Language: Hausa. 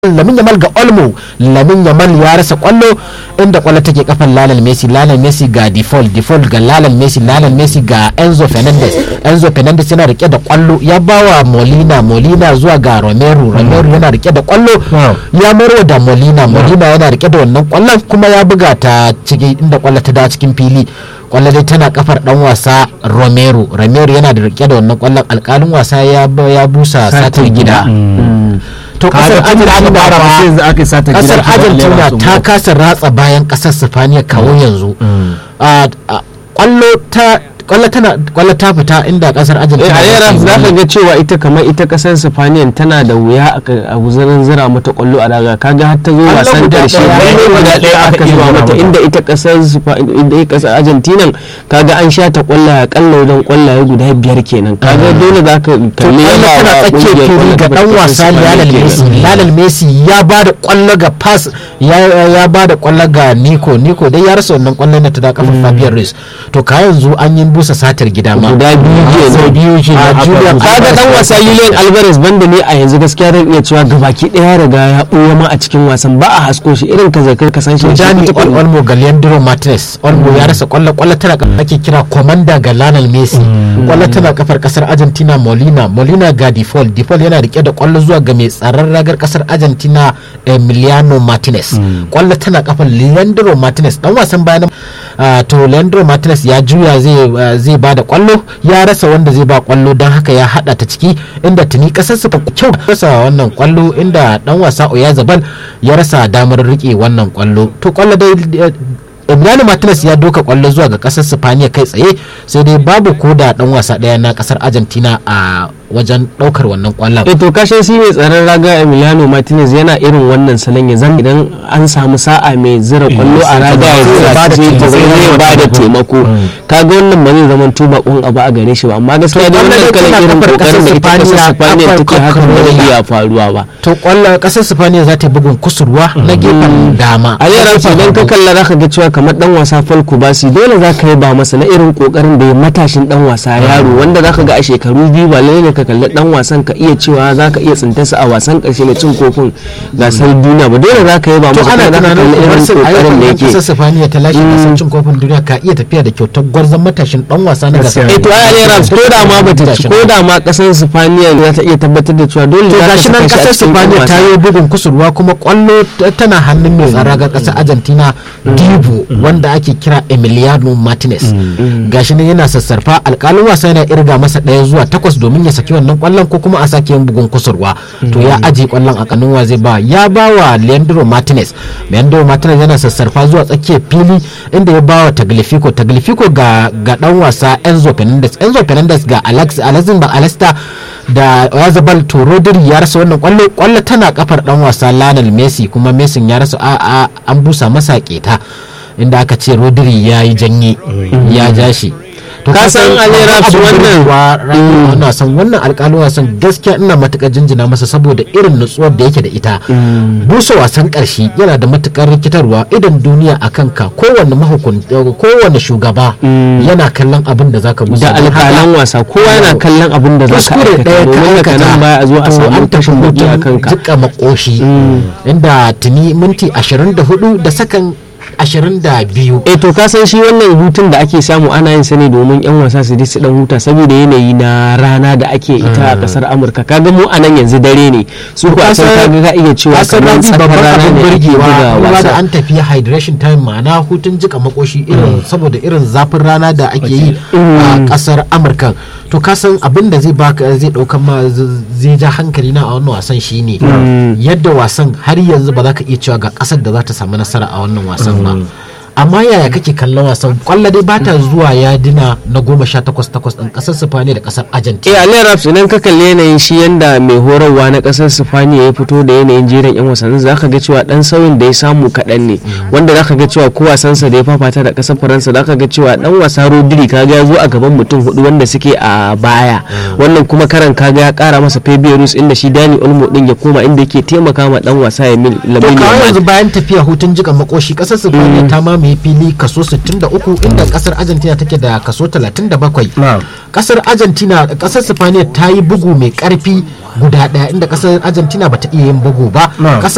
lamin yamal ga olmo lamin yamal ya rasa kwallo inda kwallo take kafan lalal messi lalal messi ga default default ga lalal messi lalal messi ga enzo fernandez enzo fernandez yana rike da kwallo ya bawa molina molina zuwa ga romero romero yana rike da kwallo ya marwa da molina molina yana rike da wannan kwallon kuma ya buga ta ciki inda kwallo ta dawo cikin fili kwallo dai tana kafar dan wasa romero romero yana da rike da wannan kwallon alkalin wasa ya ya busa satar gida to kasar argentina kasar argentina ta kasa ratsa bayan kasar sifaniya kawo yanzu kwallo ta kwallo tana kwallo ta fita inda kasar argentina a yara za ka ga cewa ita kamar ita kasar sifaniyan tana da wuya a guzarin zira mata kwallo a raga kaga har ta zo wasan karshe guda ɗaya aka zuba mata inda ita kasar inda ita kasar argentina kaga an sha ta kwallo a kalla wajen kwallaye guda biyar kenan kaga dole za ka kalli yana tana tsakiyar fili ga dan wasa Lionel Messi Lionel Messi ya ba da kwallo ga pass ya ba da kwallo ga Nico Nico dai ya rasa wannan kwallon da ta da kafin Fabian Ruiz to ka yanzu an yi busa satar gida ma guda biyu ke sau biyu ke na Julian kaga dan wasa Julian Alvarez banda ne a yanzu gaskiya zan iya cewa gabaki daya riga ya ɓuya ma a cikin wasan ba a hasko shi irin ka zakar ka san shi Dani Olmo ga Leandro Martinez Olmo ya rasa kwallo kwallo tana ake kira commander ga Lionel Messi kwallo tana kafar kasar Argentina Molina Molina ga Default Default yana rike da kwallo zuwa ga mai tsaron ragar kasar Argentina Emiliano Martinez kwallo tana kafar Leandro Martinez dan wasan bayan to Leandro Martinez ya juya zai zai ba da kwallo ya rasa wanda zai ba kwallo don haka ya hada ta ciki inda tuni kasar su kyau rasa wannan kwallo inda dan wasa Oyazabal ya rasa damar rike wannan kwallo to kwallo dai Emiliano Martinez ya doka kwallo zuwa ga kasar Spaniya kai tsaye sai dai babu ko da dan wasa daya na kasar Argentina a wajen daukar wannan kwallon. E to kashe shi mai tsaron raga Emiliano Martinez yana irin wannan salon ya zan idan an samu sa'a mai zira kwallo a raga ya zira ta ce ta zai ba da taimako. Kaga wannan ba zai zama tuba kun abu a gare shi ba amma gaskiya da wannan kalan irin kokarin da ita kasar Spaniya take haka ba zai iya faruwa ba. To kwallo kasar Spaniya za ta bugun kusurwa na gefen dama. A yara idan ka kalla zaka ga cewa kamar dan wasa Falco Basi dole zaka yi ba masa na irin kokarin da ya matashin dan wasa yaro wanda zaka ga a shekaru biyu ba lalle ka kalli dan wasan ka iya cewa za ka iya tsintarsa a wasan karshe na cin kofin gasar duniya ba dole za ka yi ba masa ana tunanin irin kokarin da yake kasar Sifaniya ta lashe gasar cin kofin duniya ka iya tafiya da kyautar gwarzon matashin dan wasa na gasar eh to ai ne Rams ko da ma bata ci ko da ma kasar Sifaniya za ta iya tabbatar da cewa dole za ta nan kasar Sifaniya ta yi bugun kusurwa kuma kwallo tana hannun mai tsara ga kasar Argentina Dibu wanda ake kira Emiliano Martinez gashi ne yana sassarfa alkalin wasa yana irga masa ɗaya zuwa takwas domin ya saki wannan kwallon ko kuma a sake yin bugun kusurwa to ya aje kwallon a kanuwa zai ba ya ba wa Leandro Martinez Leandro Martinez yana sassarfa zuwa tsakiyar fili inda ya ba wa Taglifico Taglifico ga ga dan wasa Enzo Fernandez Enzo Fernandez ga Alex Alexin ba Alesta da Yazabal to Rodri ya rasa wannan kwallo kwallo tana kafar dan wasa Lionel Messi kuma Messi ya rasa a an busa masa keta inda aka ce Rodri ya yi janye ya ja shi ka san alera su wannan wannan san wannan alƙalin wasan gaskiya ina matukar jinjina masa saboda irin nutsuwar da yake da ita busa wasan ƙarshe yana da matukar rikitarwa idan duniya a kanka kowanne mahukunta kowanne shugaba yana kallon abin da zaka busa da alƙalan wasa kowa yana kallon abin da zaka kuskure ɗaya ka aikata nan baya a zo a samu tashin buki a kanka jika makoshi inda tuni minti 24 da sakan 22 eh to ka san shi wannan hutun da ake samu ana yin sa ne domin yan wasa su su dan huta saboda yanayi na rana da ake ita a kasar Amurka kaga mu a nan yanzu dare ne su ko a san kaga ka iya cewa kamar tsakar rana ne burgewa kuma da an tafi hydration time ma'ana hutun jika makoshi irin saboda irin zafin rana da ake yi a kasar Amurka to ka san abin da zai baka zai dauka ma zai ja hankali na a wannan wasan shine yadda wasan har yanzu ba za ka iya cewa ga kasar da za ta samu nasara a wannan wasan ba amma yaya kake kallon wasan kwallo dai ba ta zuwa ya dina na goma sha takwas takwas ɗin ƙasar sifaniya da ƙasar argentina eh aliyar raps idan ka kalli yanayin shi yanda mai horarwa na ƙasar sifaniya ya fito da yanayin jerin yan wasannin za ka ga cewa dan sauyin da ya samu kaɗan ne wanda za ka ga cewa ko wasansa da ya fafata da ƙasar faransa za ka ga cewa dan wasa rodri kaga ya zo a gaban mutum hudu wanda suke a baya wannan kuma karan kaga ya ƙara masa fabierus inda shi dani olmo din ya koma inda yake taimaka ma dan wasa ya mil to kawai yanzu bayan tafiya hutun jika makoshi ƙasar sifaniya ta mamaye fili kaso 63 inda kasar argentina take da kaso 37 kasar argentina kasar spaniya ta yi bugu mai karfi guda daya inda kasar argentina bata iya yin bugu ba kasar